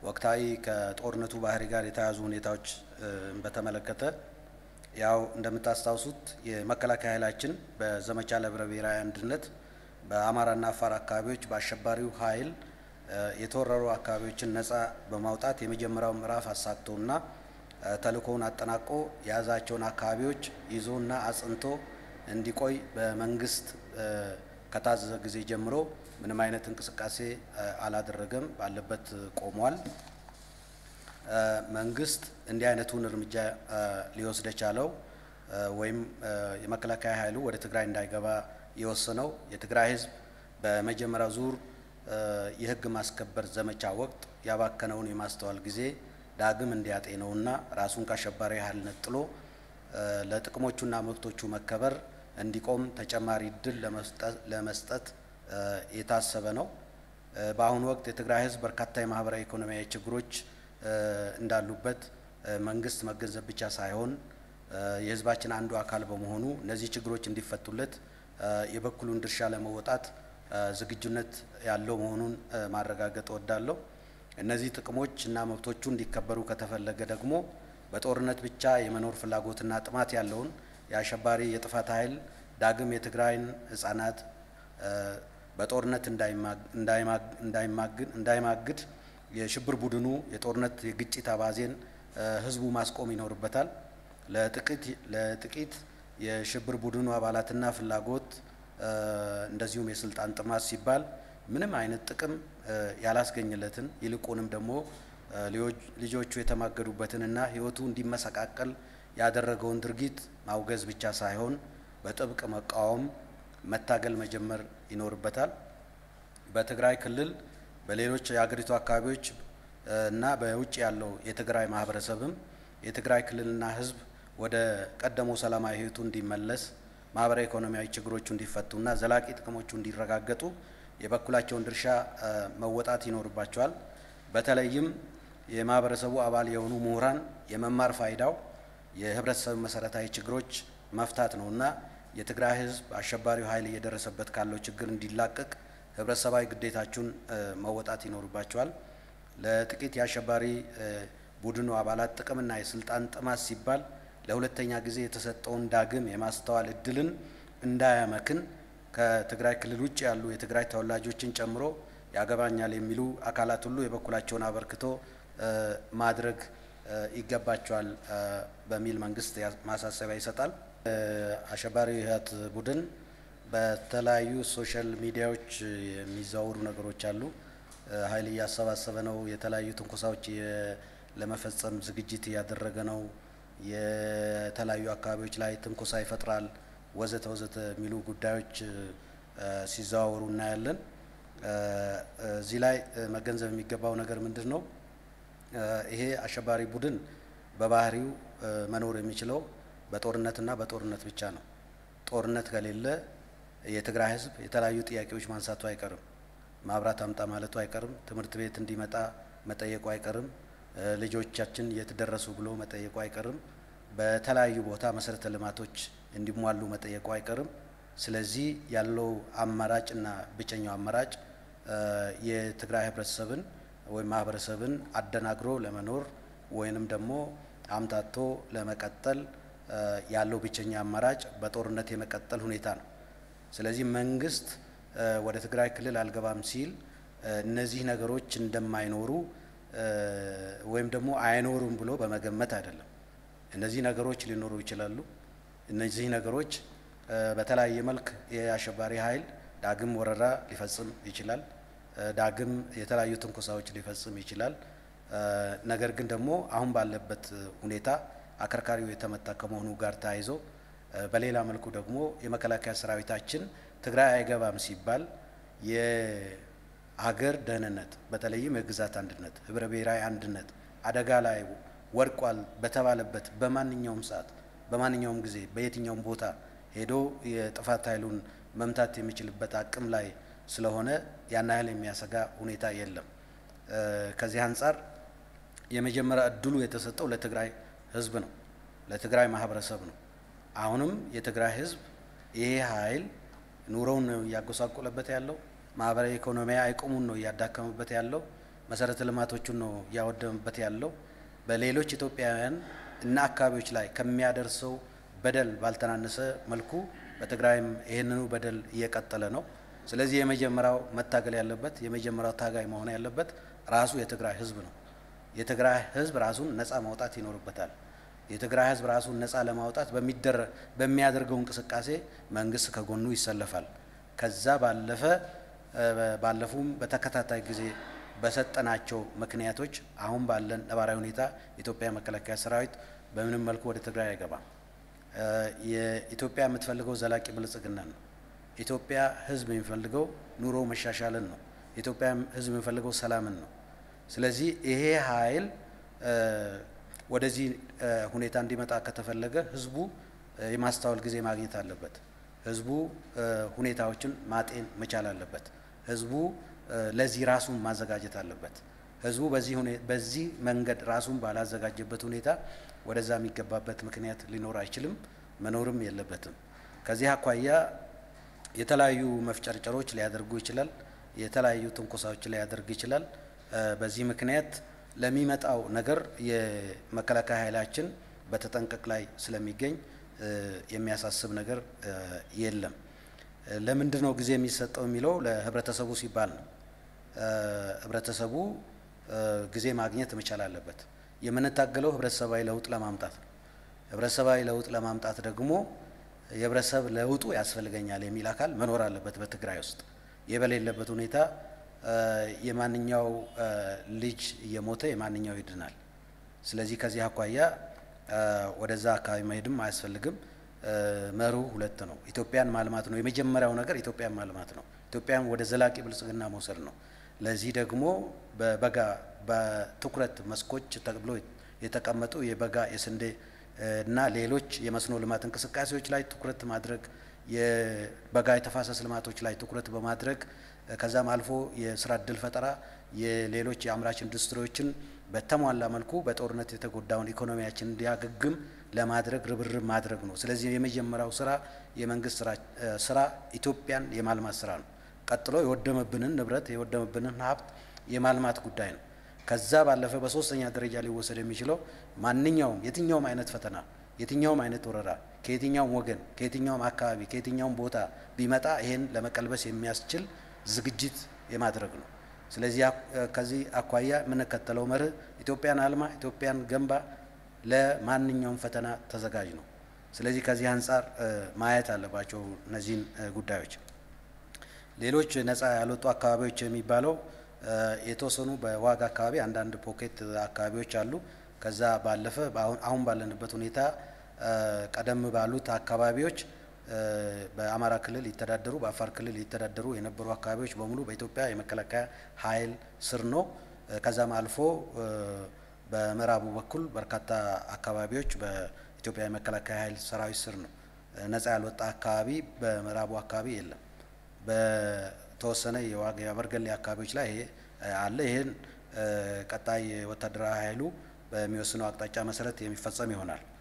ወቅታዊ ከጦርነቱ ባህሪ ጋር የተያዙ ሁኔታዎች በተመለከተ ያው እንደምታስታውሱት የመከላከያ ኃይላችን በዘመቻ ለህብረ ብሔራዊ አንድነት በአማራና አፋር አካባቢዎች በአሸባሪው ኃይል የተወረሩ አካባቢዎችን ነጻ በማውጣት የመጀመሪያው ምዕራፍ አሳክቶና ተልእኮውን አጠናቆ የያዛቸውን አካባቢዎች ይዞና አጽንቶ እንዲቆይ በመንግስት ከታዘዘ ጊዜ ጀምሮ ምንም አይነት እንቅስቃሴ አላደረገም፣ ባለበት ቆሟል። መንግስት እንዲህ አይነቱን እርምጃ ሊወስድ የቻለው ወይም የመከላከያ ኃይሉ ወደ ትግራይ እንዳይገባ የወሰነው የትግራይ ህዝብ በመጀመሪያው ዙር የህግ ማስከበር ዘመቻ ወቅት ያባከነውን የማስተዋል ጊዜ ዳግም እንዲያጤነውና ራሱን ከአሸባሪ ኃይል ነጥሎ ለጥቅሞቹና መብቶቹ መከበር እንዲቆም ተጨማሪ እድል ለመስጠት የታሰበ ነው። በአሁኑ ወቅት የትግራይ ህዝብ በርካታ የማህበራዊ ኢኮኖሚያዊ ችግሮች እንዳሉበት መንግስት መገንዘብ ብቻ ሳይሆን የህዝባችን አንዱ አካል በመሆኑ እነዚህ ችግሮች እንዲፈቱለት የበኩሉን ድርሻ ለመወጣት ዝግጁነት ያለው መሆኑን ማረጋገጥ እወዳለሁ። እነዚህ ጥቅሞች እና መብቶቹ እንዲከበሩ ከተፈለገ ደግሞ በጦርነት ብቻ የመኖር ፍላጎትና ጥማት ያለውን የአሸባሪ የጥፋት ኃይል ዳግም የትግራይን ህጻናት በጦርነት እንዳይማግድ የሽብር ቡድኑ የጦርነት የግጭት አባዜን ህዝቡ ማስቆም ይኖርበታል። ለጥቂት የሽብር ቡድኑ አባላትና ፍላጎት እንደዚሁም የስልጣን ጥማት ሲባል ምንም አይነት ጥቅም ያላስገኝለትን ይልቁንም ደግሞ ልጆቹ የተማገዱበትንና ህይወቱ እንዲመሰቃቀል ያደረገውን ድርጊት ማውገዝ ብቻ ሳይሆን በጥብቅ መቃወም፣ መታገል መጀመር ይኖርበታል። በትግራይ ክልል በሌሎች የሀገሪቱ አካባቢዎች እና በውጭ ያለው የትግራይ ማህበረሰብም የትግራይ ክልልና ህዝብ ወደ ቀደመው ሰላማዊ ህይወቱ እንዲመለስ ማህበራዊ ኢኮኖሚያዊ ችግሮቹ እንዲፈቱና ዘላቂ ጥቅሞቹ እንዲረጋገጡ የበኩላቸውን ድርሻ መወጣት ይኖርባቸዋል። በተለይም የማህበረሰቡ አባል የሆኑ ምሁራን የመማር ፋይዳው የህብረተሰብ መሰረታዊ ችግሮች መፍታት ነውና የትግራይ ህዝብ አሸባሪው ኃይል እየደረሰበት ካለው ችግር እንዲላቀቅ ህብረተሰባዊ ግዴታችሁን መወጣት ይኖርባቸዋል። ለጥቂት የአሸባሪ ቡድኑ አባላት ጥቅምና የስልጣን ጥማት ሲባል ለሁለተኛ ጊዜ የተሰጠውን ዳግም የማስተዋል እድልን እንዳያመክን ከትግራይ ክልል ውጭ ያሉ የትግራይ ተወላጆችን ጨምሮ ያገባኛል የሚሉ አካላት ሁሉ የበኩላቸውን አበርክቶ ማድረግ ይገባቸዋል በሚል መንግስት ማሳሰቢያ ይሰጣል። አሸባሪ ህወሓት ቡድን በተለያዩ ሶሻል ሚዲያዎች የሚዘዋወሩ ነገሮች አሉ። ኃይል እያሰባሰበ ነው፣ የተለያዩ ትንኮሳዎች ለመፈጸም ዝግጅት እያደረገ ነው፣ የተለያዩ አካባቢዎች ላይ ትንኮሳ ይፈጥራል፣ ወዘተ ወዘተ የሚሉ ጉዳዮች ሲዘዋወሩ እናያለን። እዚህ ላይ መገንዘብ የሚገባው ነገር ምንድን ነው? ይሄ አሸባሪ ቡድን በባህሪው መኖር የሚችለው በጦርነትና በጦርነት ብቻ ነው። ጦርነት ከሌለ የትግራይ ህዝብ የተለያዩ ጥያቄዎች ማንሳቱ አይቀርም። ማብራት አምጣ ማለቱ አይቀርም። ትምህርት ቤት እንዲመጣ መጠየቁ አይቀርም። ልጆቻችን የት ደረሱ ብሎ መጠየቁ አይቀርም። በተለያዩ ቦታ መሰረተ ልማቶች እንዲሟሉ መጠየቁ አይቀርም። ስለዚህ ያለው አማራጭና ብቸኛው አማራጭ የትግራይ ህብረተሰብን ወይም ማህበረሰብን አደናግሮ ለመኖር ወይንም ደግሞ አምታቶ ለመቀጠል ያለው ብቸኛ አማራጭ በጦርነት የመቀጠል ሁኔታ ነው። ስለዚህ መንግስት ወደ ትግራይ ክልል አልገባም ሲል እነዚህ ነገሮች እንደማይኖሩ ወይም ደግሞ አይኖሩም ብሎ በመገመት አይደለም። እነዚህ ነገሮች ሊኖሩ ይችላሉ። እነዚህ ነገሮች በተለያየ መልክ የአሸባሪ ኃይል ዳግም ወረራ ሊፈጽም ይችላል። ዳግም የተለያዩ ትንኮሳዎች ሊፈጽም ይችላል። ነገር ግን ደግሞ አሁን ባለበት ሁኔታ አከርካሪው የተመታ ከመሆኑ ጋር ተያይዞ በሌላ መልኩ ደግሞ የመከላከያ ሰራዊታችን ትግራይ አይገባም ሲባል የሀገር ደህንነት በተለይም የግዛት አንድነት፣ ህብረ ብሔራዊ አንድነት አደጋ ላይ ወድቋል በተባለበት በማንኛውም ሰዓት በማንኛውም ጊዜ በየትኛውም ቦታ ሄዶ የጥፋት ኃይሉን መምታት የሚችልበት አቅም ላይ ስለሆነ ያን ያህል የሚያሰጋ ሁኔታ የለም። ከዚህ አንጻር የመጀመሪያ እድሉ የተሰጠው ለትግራይ ህዝብ ነው፣ ለትግራይ ማህበረሰብ ነው። አሁንም የትግራይ ህዝብ ይሄ ኃይል ኑሮውን ነው እያጎሳቆለበት ያለው፣ ማህበራዊ ኢኮኖሚያዊ አቅሙን ነው እያዳከመበት ያለው፣ መሰረተ ልማቶቹን ነው እያወደመበት ያለው። በሌሎች ኢትዮጵያውያን እና አካባቢዎች ላይ ከሚያደርሰው በደል ባልተናነሰ መልኩ በትግራይም ይህንኑ በደል እየቀጠለ ነው። ስለዚህ የመጀመሪያው መታገል ያለበት የመጀመሪያው ታጋይ መሆን ያለበት ራሱ የትግራይ ህዝብ ነው። የትግራይ ህዝብ ራሱን ነፃ ማውጣት ይኖርበታል። የትግራይ ህዝብ ራሱን ነፃ ለማውጣት በሚያደርገው እንቅስቃሴ መንግስት ከጎኑ ይሰለፋል። ከዛ ባለፈ ባለፉም በተከታታይ ጊዜ በሰጠናቸው ምክንያቶች አሁን ባለን ነባራዊ ሁኔታ የኢትዮጵያ መከላከያ ሰራዊት በምንም መልኩ ወደ ትግራይ አይገባም። የኢትዮጵያ የምትፈልገው ዘላቂ ብልጽግና ነው። ኢትዮጵያ ህዝብ የሚፈልገው ኑሮ መሻሻልን ነው። የኢትዮጵያ ህዝብ የሚፈልገው ሰላምን ነው። ስለዚህ ይሄ ኃይል ወደዚህ ሁኔታ እንዲመጣ ከተፈለገ ህዝቡ የማስተዋል ጊዜ ማግኘት አለበት። ህዝቡ ሁኔታዎችን ማጤን መቻል አለበት። ህዝቡ ለዚህ ራሱን ማዘጋጀት አለበት። ህዝቡ በዚህ መንገድ ራሱን ባላዘጋጀበት ሁኔታ ወደዛ የሚገባበት ምክንያት ሊኖር አይችልም፣ መኖርም የለበትም። ከዚህ አኳያ የተለያዩ መፍጨርጨሮች ሊያደርጉ ይችላል። የተለያዩ ትንኮሳዎች ሊያደርግ ይችላል። በዚህ ምክንያት ለሚመጣው ነገር የመከላከያ ኃይላችን በተጠንቀቅ ላይ ስለሚገኝ የሚያሳስብ ነገር የለም። ለምንድን ነው ጊዜ የሚሰጠው የሚለው ለህብረተሰቡ ሲባል ነው። ህብረተሰቡ ጊዜ ማግኘት መቻል አለበት። የምንታገለው ህብረተሰባዊ ለውጥ ለማምጣት ነው። ህብረተሰባዊ ለውጥ ለማምጣት ደግሞ የህብረተሰብ ለውጡ ያስፈልገኛል የሚል አካል መኖር አለበት በትግራይ ውስጥ። ይህ በሌለበት ሁኔታ የማንኛው ልጅ እየሞተ የማንኛው ይድናል። ስለዚህ ከዚህ አኳያ ወደዛ አካባቢ መሄድም አያስፈልግም። መሩ ሁለት ነው። ኢትዮጵያን ማልማት ነው። የመጀመሪያው ነገር ኢትዮጵያን ማልማት ነው። ኢትዮጵያን ወደ ዘላቂ ብልጽግና መውሰድ ነው። ለዚህ ደግሞ በበጋ በትኩረት መስኮች ተብሎ የተቀመጡ የበጋ የስንዴ እና ሌሎች የመስኖ ልማት እንቅስቃሴዎች ላይ ትኩረት ማድረግ የበጋ የተፋሰስ ልማቶች ላይ ትኩረት በማድረግ ከዛም አልፎ የስራ እድል ፈጠራ የሌሎች የአምራች ኢንዱስትሪዎችን በተሟላ መልኩ በጦርነት የተጎዳውን ኢኮኖሚያችን እንዲያገግም ለማድረግ ርብርብ ማድረግ ነው። ስለዚህ የመጀመሪያው ስራ የመንግስት ስራ ኢትዮጵያን የማልማት ስራ ነው። ቀጥሎ የወደመብንን ንብረት የወደመብንን ሀብት የማልማት ጉዳይ ነው። ከዛ ባለፈ በሶስተኛ ደረጃ ሊወሰድ የሚችለው ማንኛውም የትኛውም አይነት ፈተና የትኛውም አይነት ወረራ ከየትኛውም ወገን ከየትኛውም አካባቢ ከየትኛውም ቦታ ቢመጣ ይሄን ለመቀልበስ የሚያስችል ዝግጅት የማድረግ ነው። ስለዚህ ከዚህ አኳያ የምንከተለው መርህ ኢትዮጵያን አልማ፣ ኢትዮጵያን ገንባ፣ ለማንኛውም ፈተና ተዘጋጅ ነው። ስለዚህ ከዚህ አንጻር ማየት አለባቸው እነዚህን ጉዳዮች። ሌሎች ነፃ ያልወጡ አካባቢዎች የሚባለው የተወሰኑ በዋጋ አካባቢ አንዳንድ ፖኬት አካባቢዎች አሉ። ከዛ ባለፈ አሁን ባለንበት ሁኔታ ቀደም ባሉት አካባቢዎች በአማራ ክልል ይተዳደሩ በአፋር ክልል ይተዳደሩ የነበሩ አካባቢዎች በሙሉ በኢትዮጵያ የመከላከያ ኃይል ስር ነው። ከዛም አልፎ በምዕራቡ በኩል በርካታ አካባቢዎች በኢትዮጵያ የመከላከያ ኃይል ሰራዊት ስር ነው። ነፃ ያልወጣ አካባቢ በምዕራቡ አካባቢ የለም። በተወሰነ የዋግ የአበርገሌ አካባቢዎች ላይ ይሄ አለ። ይህን ቀጣይ ወታደራዊ ኃይሉ በሚወስነው አቅጣጫ መሰረት የሚፈጸም ይሆናል።